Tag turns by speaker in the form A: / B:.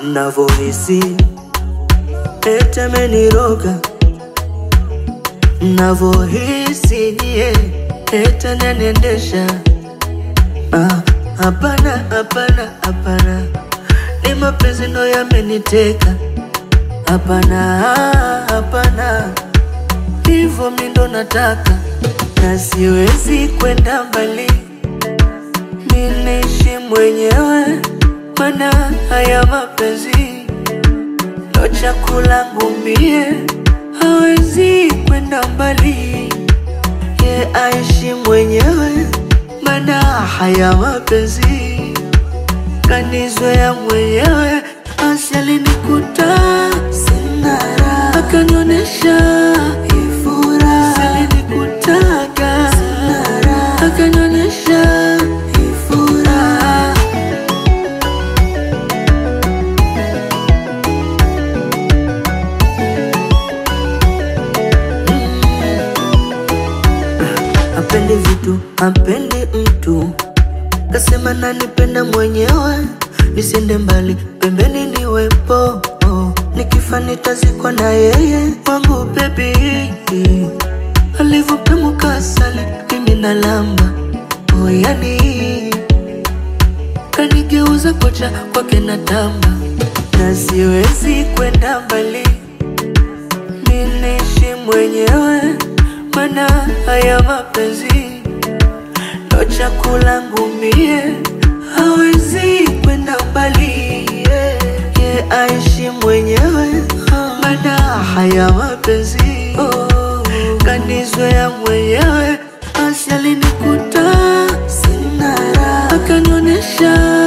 A: navohisi ete meniroga navohisi nie ete naniendesha Ah, hapana hapana hapana ni mapenzi ndo yameniteka hapana hapana hivyo mi ndo nataka na siwezi kwenda mbali minaishi mwenyewe mana haya mapenzi ndo chakula ngumie hawezi kwenda mbali ye aishi mwenyewe mana haya mapenzi kanizoea mwenyewe asi alinikuta sina raha akanionyesha ifura alinikutaga sina raha akanionyesha ifura apendi vitu apendi mtu kasema nanipenda mwenyewe nisiende mbali pembeni niwepo oh. nikifa nitazikwa na yeye wangu bebi alivyopemuka asali mimi nalamba oh, yani kanigeuza kocha kwake na tamba na siwezi kwenda mbali minaishi mwenyewe mana haya mapenzi ndo chakula ngumie hawezi kwenda mbali yeah. ye aishi mwenyewe mana haya mapenzi oh. kanizoea mwenyewe asi alinikuta sina raha akanionyesha